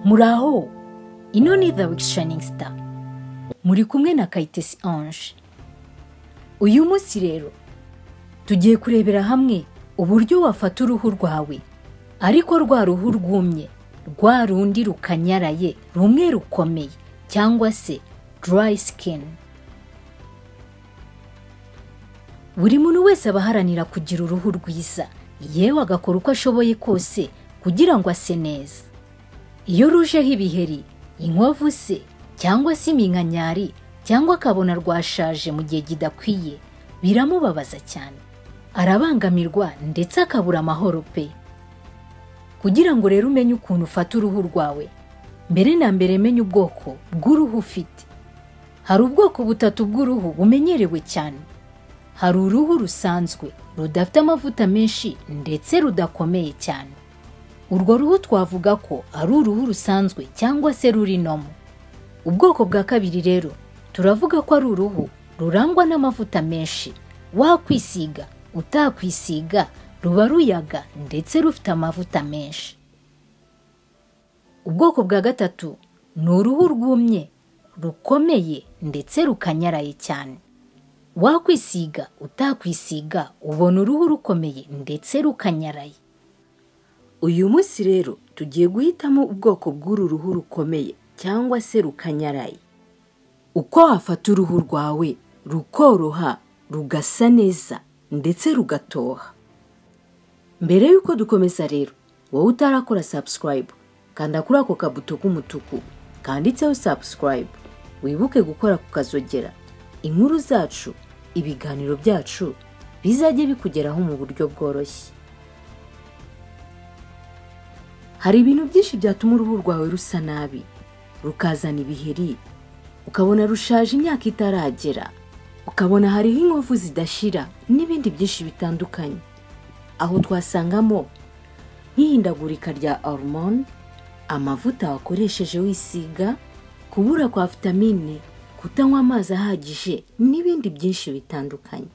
muraho ino ni the wikishaningi sita muri kumwe na kayitesi anje uyu munsi rero tugiye kurebera hamwe uburyo wafata uruhu rwawe ariko rwa ruhu rwumye rwa rundi rukanyaraye rumwe rukomeye cyangwa se dry skin buri muntu wese aba aharanira kugira uruhu rwiza yewe agakora uko ashoboye kose kugira ngo ase neza iyo rujeho ibiheri inkovu se cyangwa se iminkanyari cyangwa akabona rwashaje mu gihe kidakwiye biramubabaza cyane arabangamirwa ndetse akabura amahoro pe kugira ngo rero umenye ukuntu ufata uruhu rwawe mbere na mbere menye ubwoko bw'uruhu ufite hari ubwoko butatu bw'uruhu bumenyerewe cyane hari uruhu rusanzwe rudafite amavuta menshi ndetse rudakomeye cyane urwo ruhu twavuga ko ari uruhu rusanzwe cyangwa se ruri nomo ubwoko bwa kabiri rero turavuga ko ari uruhu rurangwa n'amavuta menshi wakwisiga utakwisiga ruba ruyaga ndetse rufite amavuta menshi ubwoko bwa gatatu ni uruhu rwumye rukomeye ndetse rukanyaraye cyane wakwisiga utakwisiga ubona uruhu rukomeye ndetse rukanyaraye uyu munsi rero tugiye guhitamo ubwoko bw'uru ruhu rukomeye cyangwa se rukanyaraye uko wafata uruhu rwawe rukoroha rugasa neza ndetse rugatoha mbere y'uko dukomeza rero wowe utarakora sabusikarayibu kanda kuri ako kabuto k'umutuku kanditseho sabusikarayibu wibuke gukora ku kazogera inkuru zacu ibiganiro byacu bizajye bikugeraho mu buryo bworoshye hari ibintu byinshi byatuma uruhu rwawe rusa nabi rukazana ibiheri ukabona rushaje imyaka itaragera ukabona hariho inkovu zidashira n'ibindi byinshi bitandukanye aho twasangamo nk'ihindagurika rya hormone amavuta wakoresheje wisiga kubura kwa vitamine kutanywa amazi ahagije n'ibindi byinshi bitandukanye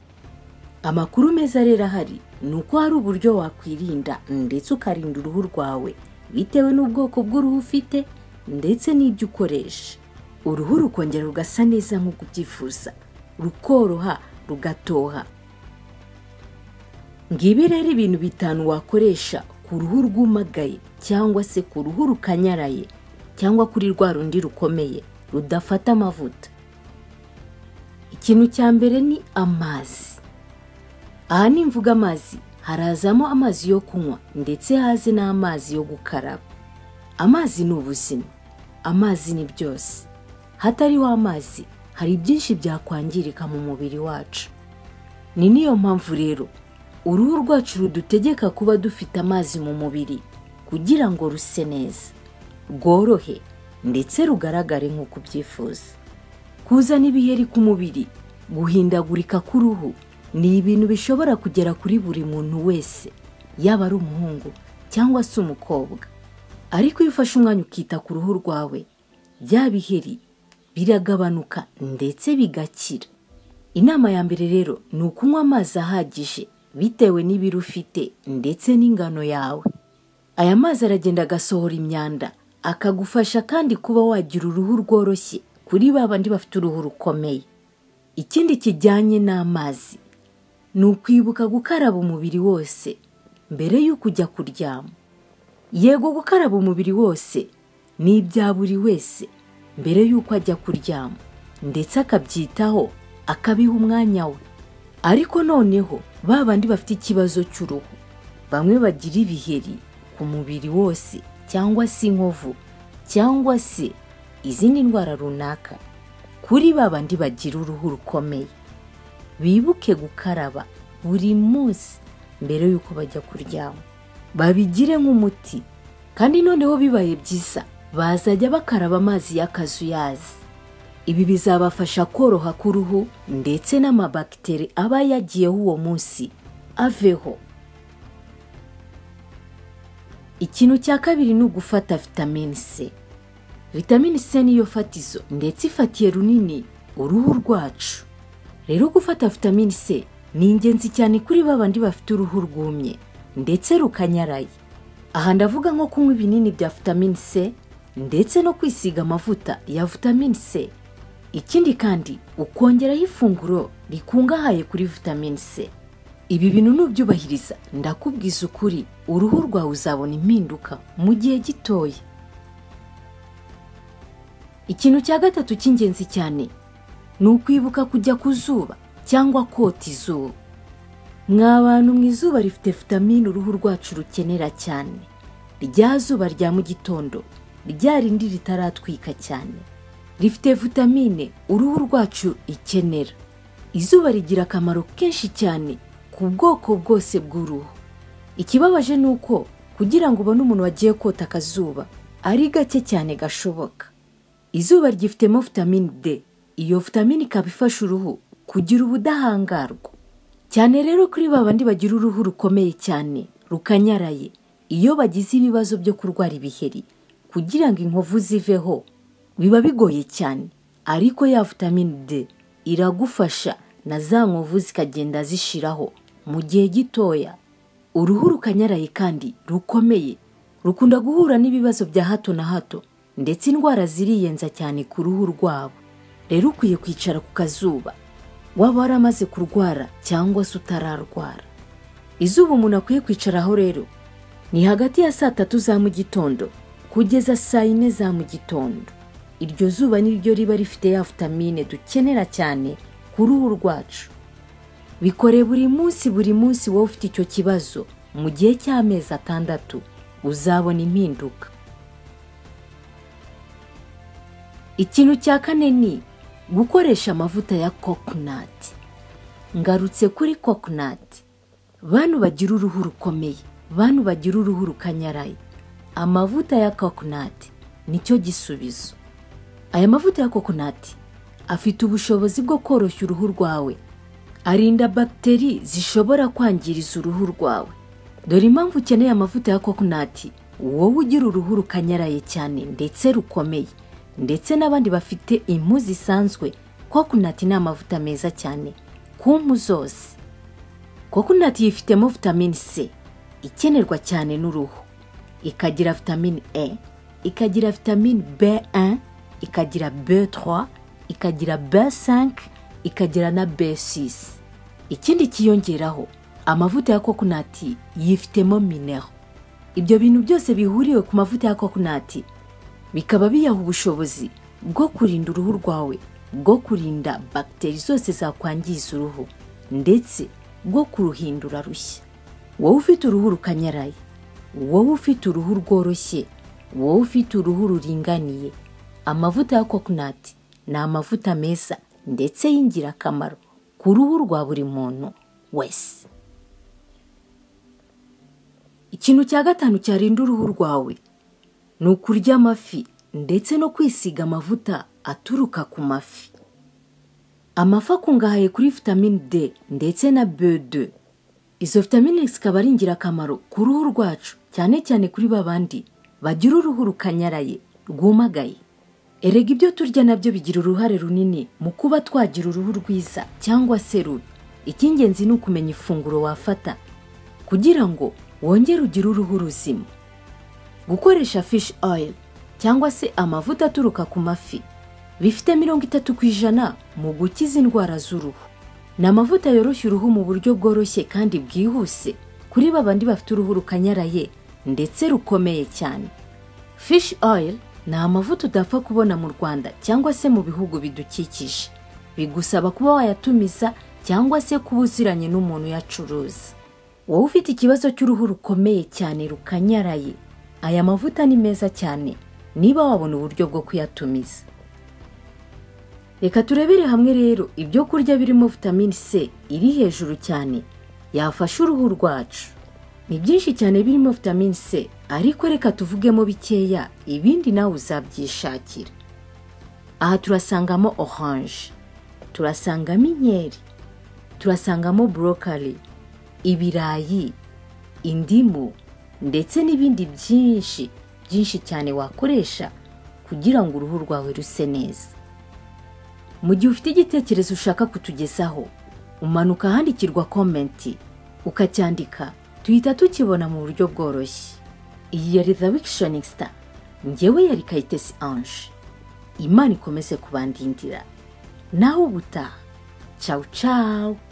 amakuru meza rero ahari ni uko hari uburyo wakwirinda ndetse ukarinda uruhu rwawe bitewe n'ubwoko bw'uruhu ufite ndetse n'ibyo ukoresha uruhu rukongera rugasa neza nk'uko ubyifuza rukoroha rugatoha ngibi rero ibintu bitanu wakoresha ku ruhu rwumagaye cyangwa se ku ruhu rukanyaraye cyangwa kuri rwa rundi rukomeye rudafata amavuta ikintu cya mbere ni amazi aha nimvuga amazi harazamo amazi yo kunywa ndetse haze n'amazi yo gukaraba amazi ni ubuzima amazi ni byose hatariho amazi hari byinshi byakwangirika mu mubiri wacu ni niyo mpamvu rero uruhu rwacu rudutegeka kuba dufite amazi mu mubiri kugira ngo ruse neza rworohe ndetse rugaragare nk'uko ubyifuza kuzana ibiheri ku mubiri guhindagurika k'uruhu ni ibintu bishobora kugera kuri buri muntu wese yaba ari umuhungu cyangwa se umukobwa ariko iyo ufashe umwanya ukita ku ruhu rwawe bya biheri biragabanuka ndetse bigakira inama ya mbere rero ni ukunywa amazi ahagije bitewe n'ibiro ufite ndetse n'ingano yawe aya mazi aragenda agasohora imyanda akagufasha kandi kuba wagira uruhu rworoshye kuri ba bandi bafite uruhu rukomeye ikindi kijyanye n'amazi ni ukwibuka gukaraba umubiri wose mbere y'uko ujya kuryama yego gukaraba umubiri wose ni ibya buri wese mbere y'uko ajya kuryama ndetse akabyitaho akabiha umwanya we ariko noneho ba bandi bafite ikibazo cy'uruhu bamwe bagira ibiheri ku mubiri wose cyangwa se inkovu cyangwa se izindi ndwara runaka kuri ba bandi bagira uruhu rukomeye bibuke gukaraba buri munsi mbere y'uko bajya kuryama babigire nk'umuti kandi noneho bibaye byiza bazajya bakaraba amazi y'akazuyazi ibi bizabafasha koroha k'uruhu ndetse n'amabagiteri aba yagiyeho uwo munsi aveho ikintu cya kabiri ni ugufata vitamini c vitamini c niyo fatizo ndetse ifatiye runini uruhu rwacu rero gufata vitamini c ni ingenzi cyane kuri ba bandi bafite uruhu rwumye ndetse rukanyaraye aha ndavuga nko kunywa ibinini bya vitamini c ndetse no kwisiga amavuta ya vitamine c ikindi kandi ukongeraho ifunguro rikungahaye kuri vitamine c ibi bintu nubyubahiriza ndakubwiza ukuri uruhu rwawe uzabona impinduka mu gihe gitoya ikintu cya gatatu cy'ingenzi cyane ni ukwibuka kujya ku zuba cyangwa kota izuba mwa bantu mu izuba rifite vitamine uruhu rwacu rukenera cyane rya zuba rya mu gitondo rya rindi ritaratwika cyane rifite vitamine uruhu rwacu ikenera izuba rigira akamaro kenshi cyane ku bwoko bwose bw'uruhu ikibabaje ni uko kugira ngo ubone umuntu wagiye kota akazuba ari gake cyane gashoboka izuba ryifitemo vitamine d iyo vitamine ikaba ifasha uruhu kugira ubudahangarwa cyane rero kuri ba bandi bagira uruhu rukomeye cyane rukanyaraye iyo bagize ibibazo byo kurwara ibiheri kugira ngo inkovu ziveho biba bigoye cyane ariko ya vitamine d iragufasha na za nkovu zikagenda zishiraho mu gihe gitoya uruhu rukanyaraye kandi rukomeye rukunda guhura n'ibibazo bya hato na hato ndetse indwara ziriyenza cyane ku ruhu rwabo rero ukwiye kwicara ku kazuba waba waramaze kurwara cyangwa se utararwara izuba umuntu akwiye kwicaraho rero ni hagati ya saa tatu za mu gitondo kugeza saa yine za mu gitondo iryo zuba niryo riba rifite ya vitamine dukenera cyane ku ruhu rwacu bikore buri munsi buri munsi wowe ufite icyo kibazo mu gihe cy'amezi atandatu uzabona impinduka ikintu cya kane ni gukoresha amavuta ya kokonati ngarutse kuri kokonati bantu bagira uruhu rukomeye bantu bagira uruhu rukanyaraye amavuta ya kokonati nicyo gisubizo aya mavuta ya kokonati afite ubushobozi bwo koroshya uruhu rwawe arinda bagiteri zishobora kwangiriza uruhu rwawe dore impamvu ukeneye amavuta ya kokonati wowe ugira uruhu rukanyaraye cyane ndetse rukomeye ndetse n'abandi bafite impu zisanzwe kokonati ni amavuta meza cyane ku mpu zose kokonati yifitemo vitamine c ikenerwa cyane n'uruhu ikagira vitamine e ikagira vitamine b1 ikagira b3 ikagira b5 ikagira na b6 ikindi kiyongeraho amavuta ya kokonati yifitemo minero ibyo bintu byose bihuriwe ku mavuta ya kokonati bikaba biyaha ubushobozi bwo kurinda uruhu rwawe bwo kurinda bagiteri zose zakwangiza uruhu ndetse bwo kuruhindura rushya wowe ufite uruhu rukanyaraye wowe ufite uruhu rworoshye wowe ufite uruhu ruringaniye amavuta ya kokonati ni amavuta meza ndetse y'ingirakamaro ku ruhu rwa buri muntu wese ikintu cya gatanu cyarinda uruhu rwawe ni ukurya amafi ndetse no kwisiga amavuta aturuka ku mafi amafi akungahaye kuri vitamine d ndetse na b2 izo vitamine zikaba ari ingirakamaro ku ruhu rwacu cyane cyane kuri ba bandi bagira uruhu rukanyaraye rwumagaye erega ibyo turya nabyo bigira uruhare runini mu kuba twagira uruhu rwiza cyangwa se rubi icy'ingenzi ni ukumenya ifunguro wafata kugira ngo wongere ugire uruhu ruzima gukoresha fishi oil cyangwa se amavuta aturuka ku mafi bifite mirongo itatu ku ijana mu gukiza indwara z'uruhu ni amavuta yoroshya uruhu mu buryo bworoshye kandi bwihuse kuri babandi bafite uruhu rukanyaraye ndetse rukomeye cyane fishi oil ni amavuta udapfa kubona mu rwanda cyangwa se mu bihugu bidukikije bigusaba kuba wayatumiza cyangwa se kuba uziranye n'umuntu uyacuruza wowe ufite ikibazo cy'uruhu rukomeye cyane rukanyaraye aya mavuta ni meza cyane niba wabona uburyo bwo kuyatumiza reka turebere hamwe rero ibyo kurya birimo vitamine c iri hejuru cyane yafasha uruhu rwacu ni byinshi cyane birimo vitamine c ariko reka tuvugemo bikeya ibindi nawe uzabyishakira aha turasangamo oranje turasangamo inkeri turasangamo borokari ibirayi indimu ndetse n'ibindi byinshi byinshi cyane wakoresha kugira ngo uruhu rwawe ruse neza mu gihe ufite igitekerezo ushaka kutugezaho umanuka ahandikirwa komenti ukacyandika tuhita tukibona mu buryo bworoshye iyi ya reza wikishonikisita ngewe yari kayitesi anje imana ikomeze kubandindira nawe ubutaha cawu cawu